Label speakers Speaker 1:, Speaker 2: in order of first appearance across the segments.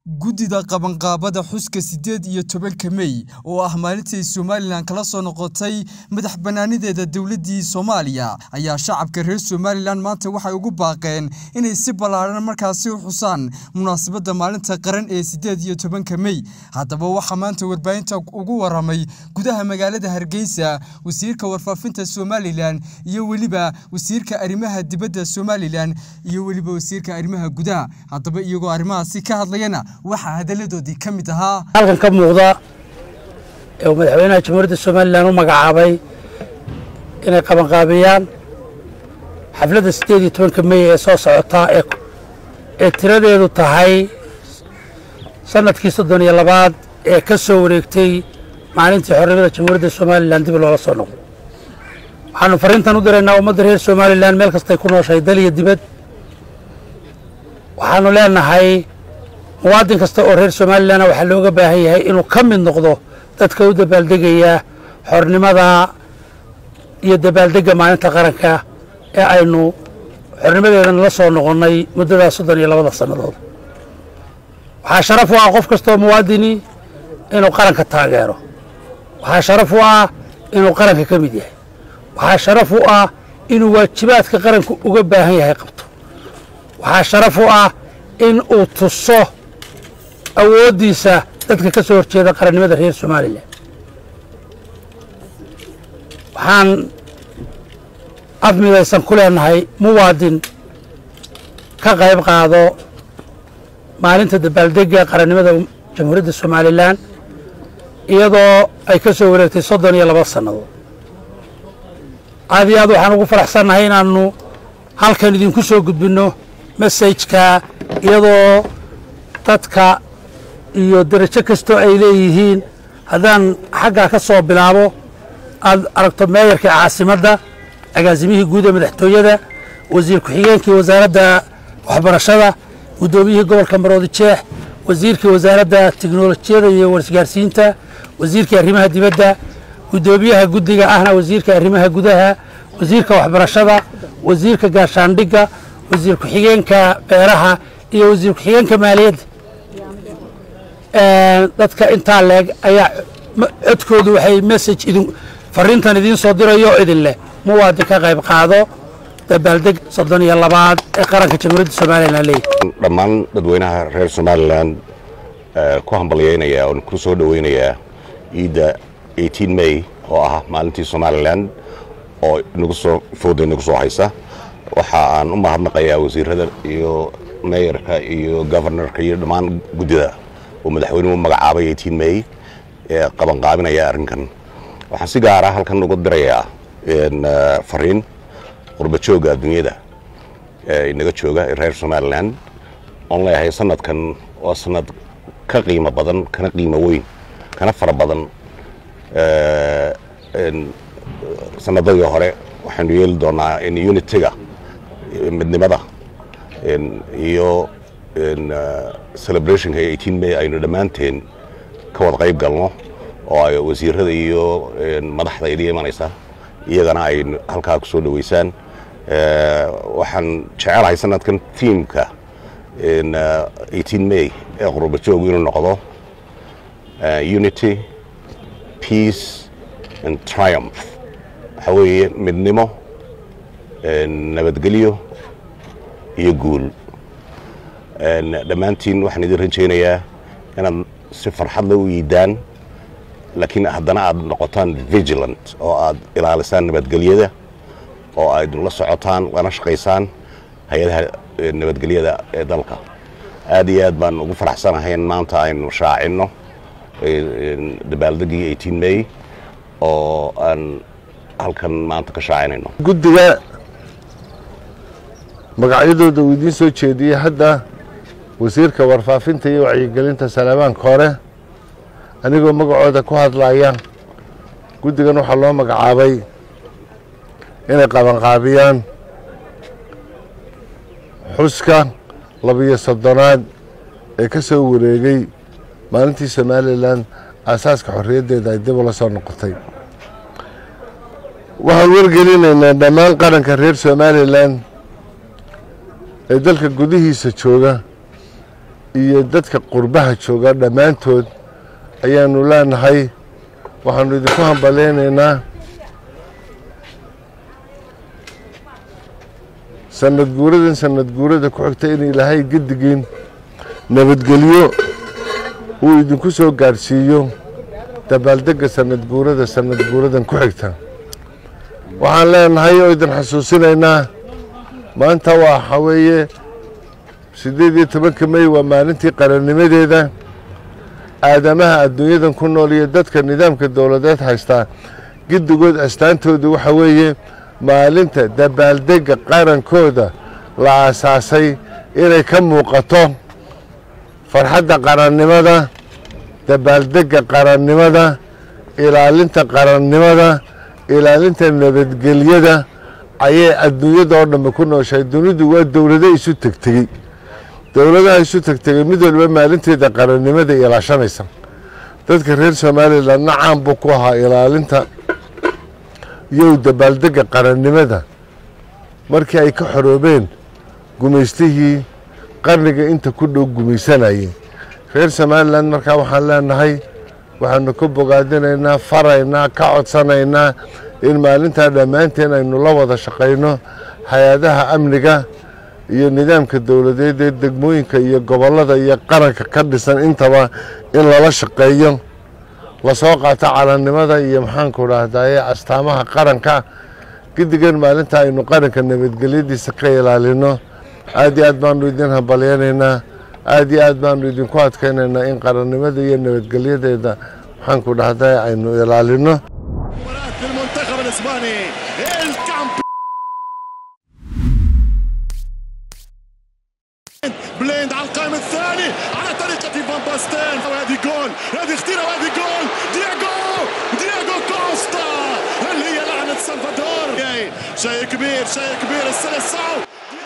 Speaker 1: Guddida qabanqaabada xuska sideed iyo tobanka Mey oo ah maalintii Somalilan kala soo noqotay madax-bannaanideeda dowladdii Soomaaliya ayaa shacabka reer Somalilan maanta waxay ugu baaqeen inay si ballaaran markaasi u xusaan munaasabadda maalinta qaran ee sideed iyo tobanka Mey. Haddaba waxaa maanta warbaahinta ugu warramay gudaha magaalada Hargeysa wasiirka warfaafinta Somalilan iyo weliba wasiirka arrimaha dibadda Somalilan iyo weliba wasiirka arrimaha gudaha. Haddaba iyagoo arrimahaasi ka hadlayana waxaa hadalladoodii ka mid ahaa
Speaker 2: halkan ka muuqda ee uu madaxweynaha jamhuuriyadda somalilan u magacaabay inay qabanqaabiyaan xafladda siddeed iyo tobanka mey ee soo socota ee ee tiradeedu tahay sannadkii soddon iyo labaad ee ka soo wareegtay maalintii xornimada jamhuuriyadda somalilan dib loola soo noqdo waxaannu fariintan u diraynaa ummadda reer somalilan meel kastay ku nooshahay dal iyo dibad waxaannu leenahay muwaadin kasta oo reer somalilanna waxaa looga baahan yahay inuu ka mid noqdo dadka u dabaaldegaya xornimada iyo dabaaldegga maalinta qaranka ee aynu xornimadeedan la soo noqonnay muddadaas soddon iyo labada sannadood waxaa sharaf u ah qof kastaoo muwaadini inuu qaranka taageero waxaa sharaf u ah inuu qaranka ka mid yahay waxaa sharaf u ah inuu waajibaadka qaranku uga baahan yahay qabto waxaa sharaf u ah in uu tuso awooddiisa dadka ka soo horjeeda qarannimada reer somalilan waxaan af midaysan ku leenahay muwaadin ka qayb qaado maalinta dabaaldegga qarannimada jamhuuriyadda somalilan iyadoo ay ka soo wareegtay soddon iyo laba sannadood aad iyo aad waxaan ugu faraxsannahay inaannu halkan idinku soo gudbinno masajka iyadoo dadka iyo derajo kastoo ay leeyihiin haddaan xaggaa ka soo bilaabo aad aragto meeyarka caasimadda agaasimihii guud ee madaxtooyada wasiir ku-xigeenkii wasaaradda waxbarashada guddoomiyihii gobolka maroodi jeex wasiirkii wasaaradda tiknolojiyada iyo warisgaarsiinta wasiirkii arrimaha dibadda guddoomiyaha guddiga ahna wasiirka arrimaha gudaha wasiirka waxbarashada wasiirka gaashaandhigga wasiir ku-xigeenka beeraha iyo wasiir ku-xigeenka maaliyadda dadka intaa leeg ayaa codkoodu waxay message idin fariintan idiin soo dirayo idin leh muwaadin ka qayb qaado dabaaldeg soddon iyo labaad ee qaranka jamhuuriyadda somalilan leeyahy
Speaker 3: dhammaan dadweynaha reer somalilan ku hambalyaynaya oon ku soo dhoweynayaa ciidda eighteen may oo ah maalintii somalilan oo nagu soo fooda nagu soo haysa waxa aan u mahadnaqayaa wasiirada iyo meeyarka iyo governorka iyo dhammaan guddida oo madaxweynuhu magacaabay eighteen may ee qabanqaabinaya arrinkan waxaan si gaara halkan uga dirayaa fariin qurba joogga adduunyada inaga jooga ee reer somalilan oon leeyahay sanadkan waa sanad ka qiimo badan kana qiimo weyn kana fara badan sanadadii hore waxaynu yeeli doonaa in unitiga midnimada iyo celebrationka eighteen may aynu dhammaanteen ka wada qayb galno oo ay wasiirada iyo madaxda idin imanaysa iyagana ay halkaa ku soo dhoweysaan waxaan jecelahay sanadkan tiamka eighteen may ee qurba joogu inuu noqdo unity peace and triumph waxaa weeye midnimo nabadgelyo iyo guul dhammaantiin waxaan idin rajaynayaa inaad si farxadla u yiidaan laakiin haddana aad noqotaan vigilant oo aad ilaalisaan nabadgelyada oo aad la socotaan lana shaqaysaan hay-adaha nabadgelyada ee dalka aad iyo aad baan ugu faraxsanahay in maanta aynu shaacinno dabaaldeggii eighteen may oo aan halkan maanta ka shaacinayno
Speaker 4: guddiga magacyadooda uu idiin soo jeediyey hadda wasiirka warfaafinta iyo wacyigelinta salamaanka hore anigoo magacooda ku hadlaya guddigan waxaa loo magacaabay inay qabanqaabiyaan xuska labiyo soddonaad ee ka soo wareegay maalintii somalilan aasaaska xorriyaddeeda ay dib ula soo noqotay waxaan wargelinaynaa dhammaan qaranka reer somalilan ee dalka gudihiisa jooga iyo dadka qurbaha jooga dhammaantood ayaanu leenahay waxaanu idinku hambalaynaynaa sanad guuradan sanad guurada ku xigta in ilaahay gedigiin nabadgelyo uu idinku soo gaadhsiiyo dabaaldegga sanad guurada sanad guuradan ku xigta waxaan leenahay oo idin xasuusinaynaa maanta waxa weeye siddeed iyo tobanka mey waa maalintii qarannimadeeda aadamaha adduunyadan ku nool iyo dadka nidaamka dowladeed haystaa giddigood astaantoodu waxa weeye maalinta dabaaldegga qarankooda la aasaasay inay ka muuqato farxadda qarannimada dabaaldegga qarannimada ilaalinta qarannimada ilaalinta nabadgelyada ayay adduunyada oo dhambe ku nooshahay dunidu waa dowlado isu tegtegey dowladaha isu tegtegay mid waliba maalinteeda qarannimada ilaashanaysa dadka reer somalilandna caan buu ku ahaa ilaalinta iyow dabaaldegga qarannimada markii ay ka xoroobeen gumaystihii qarniga inta ku dhow gumaysanayay reer somalilan markaa waxaan leenahay waxaanu ka bogaadinaynaa faraynaa ka codsanaynaa in maalintaa dhammaanteen aynu la wada shaqayno hay-adaha amniga iyo nidaamka dowladeed ee degmooyinka iyo gobollada iyo qaranka ka dhisan intaba in lala shaqeeyo lasoo qaato calannimada iyo maxaanku dhahdaye astaamaha qaranka giddigan maalinta aynu qaranka nabadgelyadiisa ka ilaalino aad iyo aad baanu idin hambalyanaynaa aad iyo aad baanu idinku adkaynaynaa in qarannimada iyo nabadgelyadeeda maxaanku dhahdaye aynu ilaalino
Speaker 5: المنتخب الاسباني الكامبيون بليند على القائم الثاني على طريقة فان باستين وهذه جول هذه خطيرة وهذه جول دياغو دياغو كوستا اللي هي لعنة سلفادور جاي. شيء كبير شيء كبير السلسعو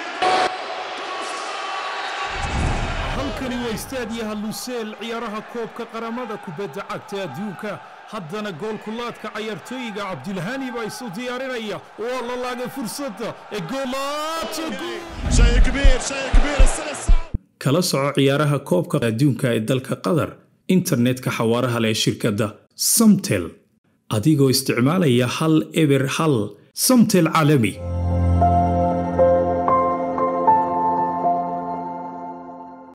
Speaker 6: halkani waa istaadiyaha luseel ciyaaraha koobka qaramada kubadda cagta adduunka haddana goolkulaadka cayaartooyiga cabdilhani baa isu diyaarinaya waa la laagay fursadda ee goolaadka
Speaker 5: شيء كبير شيء كبير السلسعو
Speaker 6: kala soco ciyaaraha koobka adduunka ee dalka qatar internetka xawaaraha leh ee shirkadda samtel adigoo isticmaalaya hal eber hal samtel caalami